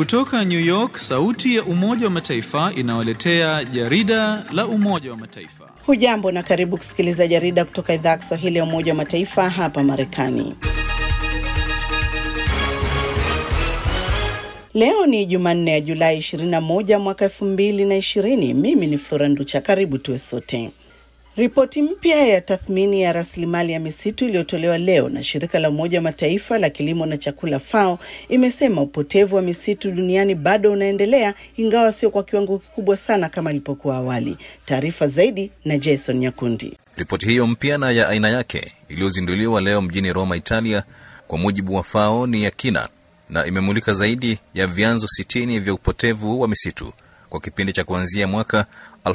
Kutoka New York, sauti ya Umoja wa Mataifa inawaletea jarida la Umoja wa Mataifa. Hujambo na karibu kusikiliza jarida kutoka idhaa ya Kiswahili ya Umoja wa Mataifa hapa Marekani. Leo ni Jumanne ya Julai 21 mwaka 2020. Mimi ni Flora Nducha, karibu tuwe sote. Ripoti mpya ya tathmini ya rasilimali ya misitu iliyotolewa leo na shirika la Umoja wa Mataifa la kilimo na chakula FAO imesema upotevu wa misitu duniani bado unaendelea, ingawa sio kwa kiwango kikubwa sana kama ilipokuwa awali. Taarifa zaidi na Jason Nyakundi. Ripoti hiyo mpya na ya aina yake iliyozinduliwa leo mjini Roma, Italia, kwa mujibu wa FAO ni ya kina na imemulika zaidi ya vyanzo sitini vya upotevu wa misitu kwa kipindi cha kuanzia mwaka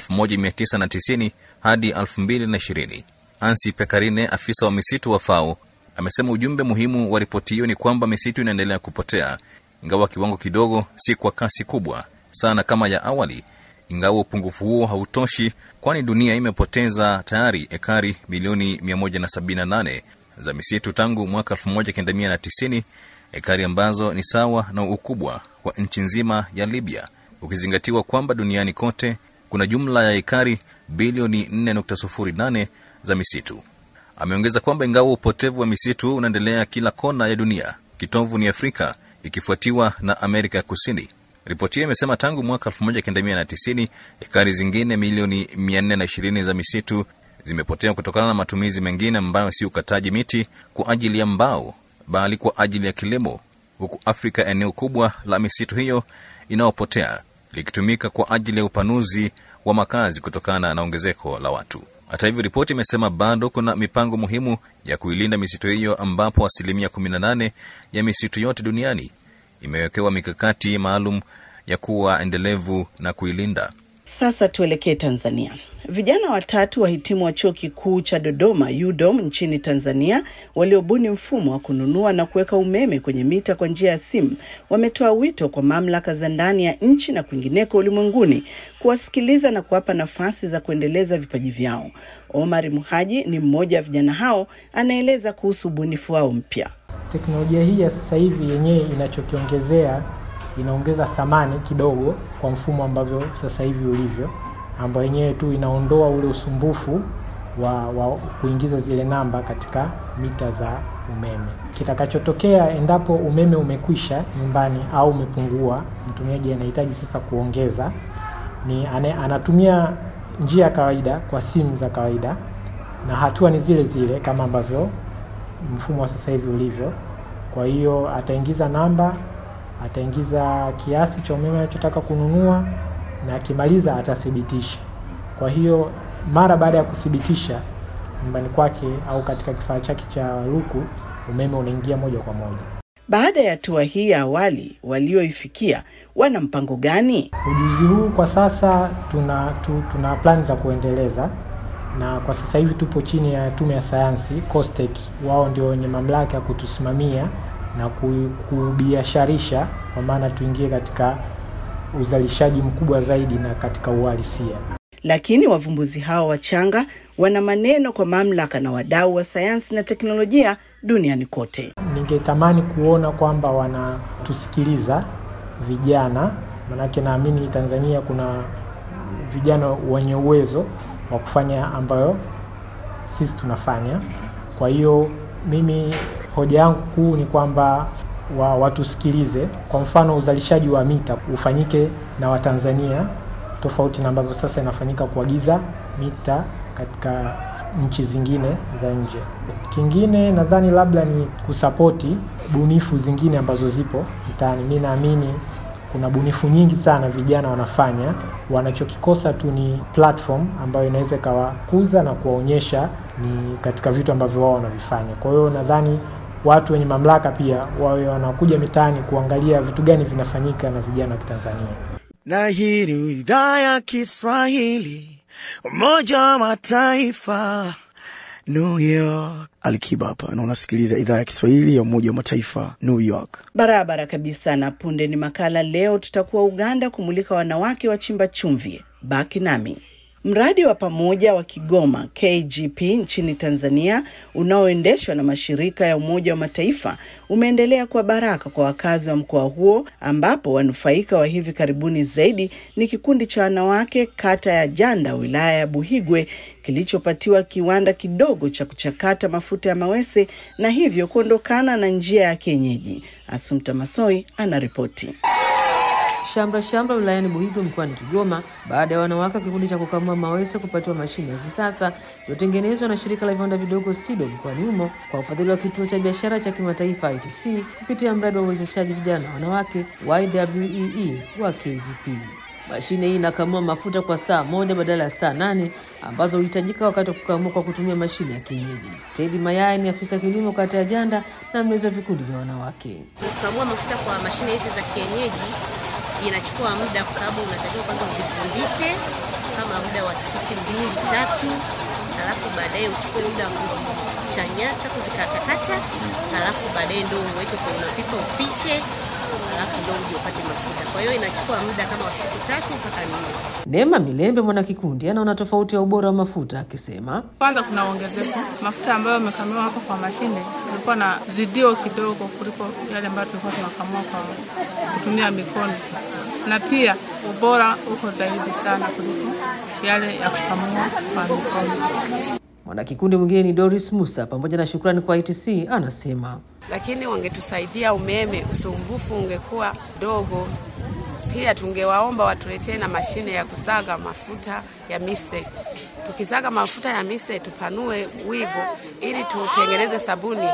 1990 hadi 2020. Ansi Pekarine, afisa wa misitu wa FAO, amesema ujumbe muhimu wa ripoti hiyo ni kwamba misitu inaendelea kupotea, ingawa kiwango kidogo, si kwa kasi kubwa sana kama ya awali. Ingawa upungufu huo hautoshi, kwani dunia imepoteza tayari ekari milioni 178 za misitu tangu mwaka 1990, ekari ambazo ni sawa na ukubwa wa nchi nzima ya Libya, ukizingatiwa kwamba duniani kote kuna jumla ya ekari bilioni 4.08 za misitu. Ameongeza kwamba ingawa upotevu wa misitu unaendelea kila kona ya dunia, kitovu ni Afrika ikifuatiwa na Amerika ya Kusini. Ripoti hiyo imesema tangu mwaka 1990 ekari zingine milioni 420 za misitu zimepotea kutokana na matumizi mengine ambayo si ukataji miti kwa ajili ya mbao, bali kwa ajili ya kilimo, huku Afrika eneo kubwa la misitu hiyo inayopotea likitumika kwa ajili ya upanuzi wa makazi kutokana na ongezeko la watu. Hata hivyo, ripoti imesema bado kuna mipango muhimu ya kuilinda misitu hiyo, ambapo asilimia 18 ya misitu yote duniani imewekewa mikakati maalum ya kuwa endelevu na kuilinda. Sasa tuelekee Tanzania. Vijana watatu wahitimu wa chuo kikuu cha Dodoma UDOM nchini Tanzania waliobuni mfumo wa kununua na kuweka umeme kwenye mita kwa njia ya simu wametoa wito kwa mamlaka za ndani ya nchi na kwingineko ulimwenguni kuwasikiliza na kuwapa nafasi za kuendeleza vipaji vyao. Omar Muhaji ni mmoja wa vijana hao, anaeleza kuhusu ubunifu wao mpya. Teknolojia hii ya sasa hivi yenyewe inachokiongezea inaongeza thamani kidogo kwa mfumo ambavyo sasa hivi ulivyo, ambayo yenyewe tu inaondoa ule usumbufu wa, wa kuingiza zile namba katika mita za umeme. Kitakachotokea endapo umeme umekwisha nyumbani au umepungua, mtumiaji anahitaji sasa kuongeza, ni ane, anatumia njia ya kawaida kwa simu za kawaida, na hatua ni zile zile kama ambavyo mfumo wa sasa hivi ulivyo. Kwa hiyo ataingiza namba ataingiza kiasi cha umeme anachotaka kununua na akimaliza atathibitisha. Kwa hiyo mara baada ya kuthibitisha nyumbani kwake au katika kifaa chake cha luku, umeme unaingia moja kwa moja. Baada ya hatua hii ya awali walioifikia, wana mpango gani? Ujuzi huu kwa sasa tuna tu, tuna plani za kuendeleza, na kwa sasa hivi tupo chini ya Tume ya Sayansi COSTECH, wao ndio wenye mamlaka ya kutusimamia na kubiasharisha kwa maana tuingie katika uzalishaji mkubwa zaidi na katika uhalisia. Lakini wavumbuzi hao wachanga wana maneno kwa mamlaka na wadau wa sayansi na teknolojia duniani kote. Ningetamani kuona kwamba wanatusikiliza vijana, manake naamini Tanzania kuna vijana wenye uwezo wa kufanya ambayo sisi tunafanya. Kwa hiyo mimi hoja yangu kuu ni kwamba wa, watusikilize. Kwa mfano uzalishaji wa mita ufanyike na Watanzania tofauti na ambavyo sasa inafanyika kuagiza mita katika nchi zingine za nje. Kingine nadhani labda ni kusapoti bunifu zingine ambazo zipo mtaani. Mi naamini kuna bunifu nyingi sana vijana wanafanya, wanachokikosa tu ni platform ambayo inaweza ikawakuza na kuwaonyesha ni katika vitu ambavyo wao wanavifanya. Kwa hiyo nadhani watu wenye mamlaka pia wawe wanakuja mitaani kuangalia vitu gani vinafanyika na vijana wa Kitanzania. Na hii ni idhaa ya Kiswahili, Umoja wa Mataifa, New York. Alikiba hapa na unasikiliza idhaa ya Kiswahili ya Umoja wa Mataifa, New York. Barabara kabisa. Na punde ni makala. Leo tutakuwa Uganda kumulika wanawake wachimba chumvi. Baki nami. Mradi wa pamoja wa Kigoma KGP nchini Tanzania unaoendeshwa na mashirika ya Umoja wa Mataifa umeendelea kwa baraka kwa wakazi wa mkoa huo, ambapo wanufaika wa hivi karibuni zaidi ni kikundi cha wanawake kata ya Janda wilaya ya Buhigwe kilichopatiwa kiwanda kidogo cha kuchakata mafuta ya mawese na hivyo kuondokana na njia ya kienyeji. Asumta Masoi anaripoti. Shamra shamra wilayani Buhigwe mkoani Kigoma baada ya wanawake wa kikundi cha kukamua mawese kupatiwa mashine ya kisasa iliyotengenezwa na shirika la viwanda vidogo SIDO mkoani humo kwa ufadhili wa kituo cha biashara cha kimataifa ITC kupitia mradi wa uwezeshaji vijana na wanawake YWEE wa KGP. Mashine hii inakamua mafuta kwa saa moja badala ya saa nane ambazo huhitajika wakati wa kukamua kwa kutumia mashine ya kienyeji. Tedi Mayai ni afisa kilimo kata ya Janda na mlezi wa vikundi vya wanawake. Kukamua mafuta kwa mashine hizi za kienyeji inachukua muda, kwa sababu unatakiwa kwanza uzifundike kama muda wa siku mbili tatu, halafu baadaye uchukue muda wa kuzichanyata, kuzikatakata, halafu baadaye ndo uweke kwenye mapipa upike, halafu ndo uje upate mafuta. Kwa hiyo inachukua muda kama wa siku tatu mpaka nne. Neema Milembe mwanakikundi anaona tofauti ya ubora wa mafuta akisema, Kwanza kuna ongezeko mafuta ambayo yamekamiwa hapa kwa mashine, kulikuwa na zidio kidogo kuliko yale ambayo tulikuwa tunakamua kwa kutumia mikono, na pia ubora uko zaidi sana kuliko yale ya kukamua kwa mikono. mwanakikundi mwingine ni Doris Musa pamoja na shukrani kwa ITC anasema lakini wangetusaidia umeme, usumbufu ungekuwa dogo. Pia tungewaomba watuletee na mashine ya kusaga mafuta ya mise. Tukisaga mafuta ya mise tupanue wigo ili tutengeneze sabuni.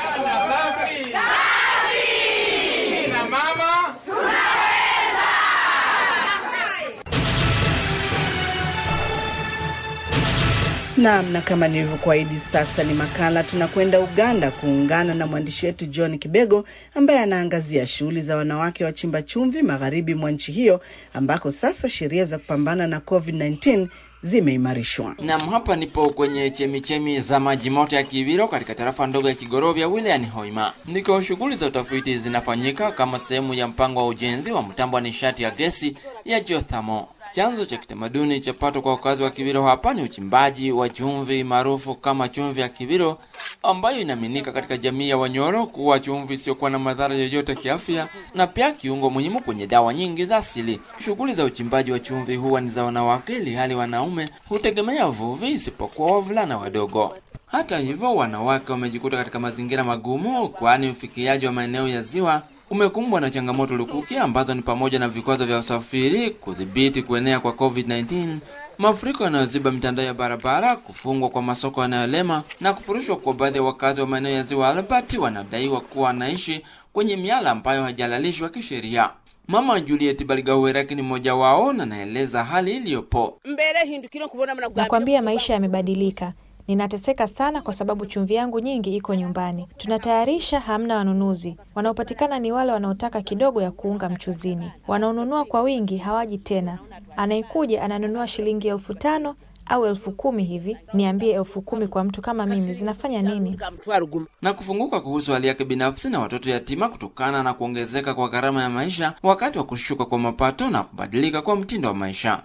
Naam, na kama nilivyokuahidi, sasa ni makala. Tunakwenda Uganda kuungana na mwandishi wetu John Kibego ambaye anaangazia shughuli za wanawake wachimba chumvi magharibi mwa nchi hiyo ambako sasa sheria za kupambana na COVID-19 zimeimarishwa. Nam, hapa nipo kwenye chemichemi za maji moto ya Kibiro katika tarafa ndogo ya Kigorovya wilayani Hoima, ndiko shughuli za utafiti zinafanyika kama sehemu ya mpango wa ujenzi wa mtambo wa nishati ya gesi ya geothermal. Chanzo cha kitamaduni cha pato kwa wakazi wa Kibiro hapa ni uchimbaji wa chumvi maarufu kama chumvi ya Kibiro, ambayo inaaminika katika jamii ya Wanyoro kuwa chumvi isiyokuwa na madhara yoyote kiafya na pia kiungo muhimu kwenye dawa nyingi za asili. Shughuli za uchimbaji wa chumvi huwa ni za wanawake, ili hali wanaume hutegemea uvuvi, isipokuwa wavulana wadogo. Hata hivyo, wanawake wamejikuta katika mazingira magumu, kwani ufikiaji wa maeneo ya ziwa umekumbwa na changamoto lukuki ambazo ni pamoja na vikwazo vya usafiri, kudhibiti kuenea kwa COVID-19, mafuriko yanayoziba mitandao ya barabara, kufungwa kwa masoko yanayolema na kufurushwa kwa baadhi ya wakazi wa maeneo ya ziwa Albert wanadaiwa kuwa wanaishi kwenye miala ambayo hajalalishwa kisheria. Mama Juliet Baligaweraki ni mmoja wao na naeleza hali iliyopo. Nakwambia maisha yamebadilika. Ninateseka sana kwa sababu chumvi yangu nyingi iko nyumbani. Tunatayarisha, hamna wanunuzi. Wanaopatikana ni wale wanaotaka kidogo ya kuunga mchuzini. Wanaonunua kwa wingi hawaji tena. Anayekuja ananunua shilingi elfu tano au elfu kumi hivi. Niambie, elfu kumi kwa mtu kama mimi zinafanya nini? na kufunguka kuhusu hali yake binafsi na watoto yatima kutokana na kuongezeka kwa gharama ya maisha wakati wa kushuka kwa mapato na kubadilika kwa mtindo wa maisha.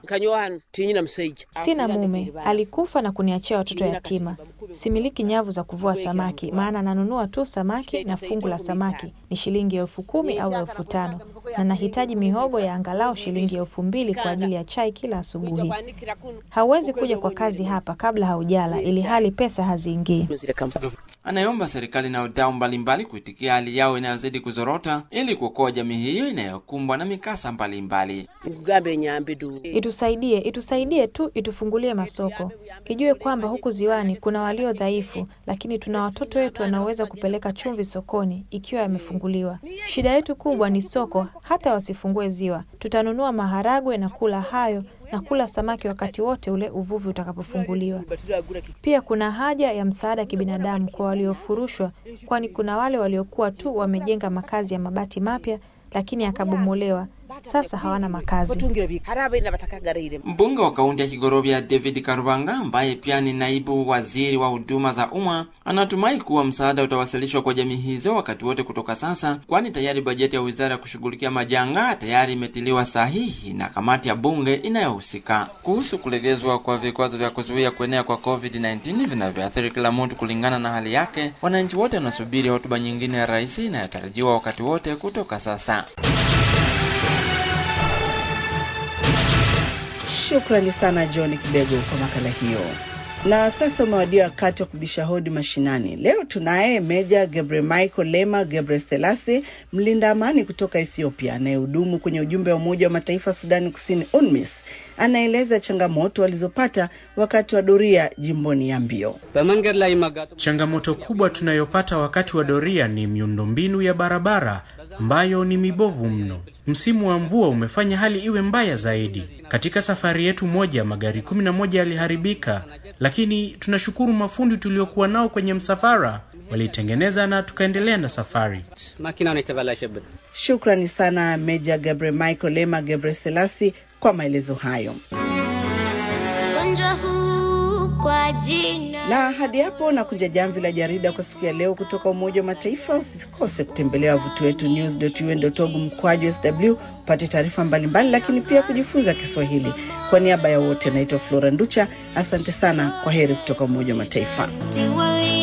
Sina mume, alikufa na kuniachia watoto yatima. Similiki nyavu za kuvua samaki, maana nanunua tu samaki na fungu la samaki ni shilingi elfu kumi au elfu tano na nahitaji mihogo ya angalau shilingi elfu mbili kwa ajili ya chai kila asubuhi. Hauwezi kuja kwa kazi hapa kabla haujala, ili hali pesa haziingii. Anayeomba serikali na wadau mbalimbali kuitikia hali yao inayozidi kuzorota ili kuokoa jamii hiyo inayokumbwa na mikasa mbalimbali. Itusaidie, itusaidie tu, itufungulie masoko, ijue kwamba huku ziwani kuna walio dhaifu, lakini tuna watoto wetu wanaoweza kupeleka chumvi sokoni ikiwa yamefunguliwa. Shida yetu kubwa ni soko. Hata wasifungue ziwa, tutanunua maharagwe na kula hayo na kula samaki wakati wote ule uvuvi utakapofunguliwa. Pia kuna haja ya msaada kibinadamu kwa waliofurushwa, kwani kuna wale waliokuwa tu wamejenga makazi ya mabati mapya lakini yakabomolewa sasa hawana makazi. Mbunge wa kaunti ya Kigorovya David Karubanga, ambaye pia ni naibu waziri wa huduma za umma, anatumai kuwa msaada utawasilishwa kwa jamii hizo wakati wote kutoka sasa, kwani tayari bajeti ya wizara ya kushughulikia majanga tayari imetiliwa sahihi na kamati ya bunge inayohusika. Kuhusu kulegezwa kwa vikwazo vya kuzuia kuenea kwa COVID-19 vinavyoathiri kila mtu kulingana na hali yake, wananchi wote wanasubiri hotuba nyingine ya rais inayotarajiwa wakati wote kutoka sasa. Shukrani sana John Kibego kwa makala hiyo. Na sasa umewadia wakati wa kubisha hodi mashinani. Leo tunaye Meja Gebre Michael Lema Gebre Selasi, mlinda amani kutoka Ethiopia anayehudumu kwenye ujumbe wa Umoja wa Mataifa Sudani Kusini, UNMISS. Anaeleza changamoto walizopata wakati wa doria jimboni Yambio. Changamoto kubwa tunayopata wakati wa doria ni miundombinu ya barabara ambayo ni mibovu mno. Msimu wa mvua umefanya hali iwe mbaya zaidi. Katika safari yetu moja, magari kumi na moja yaliharibika, lakini tunashukuru mafundi tuliokuwa nao kwenye msafara walitengeneza na tukaendelea na safari. Shukrani sana Meja Gabre Michael Lema Gebre Selasi kwa maelezo hayo. kwa jina na hadi hapo na kunja jamvi la jarida kwa siku ya leo kutoka Umoja wa Mataifa. Usikose kutembelea wavuti wetu news.un.org mkwaju sw upate taarifa mbalimbali, lakini pia kujifunza Kiswahili. Kwa niaba ya wote, naitwa Flora Nducha, asante sana. Kwa heri kutoka Umoja wa Mataifa. tiwali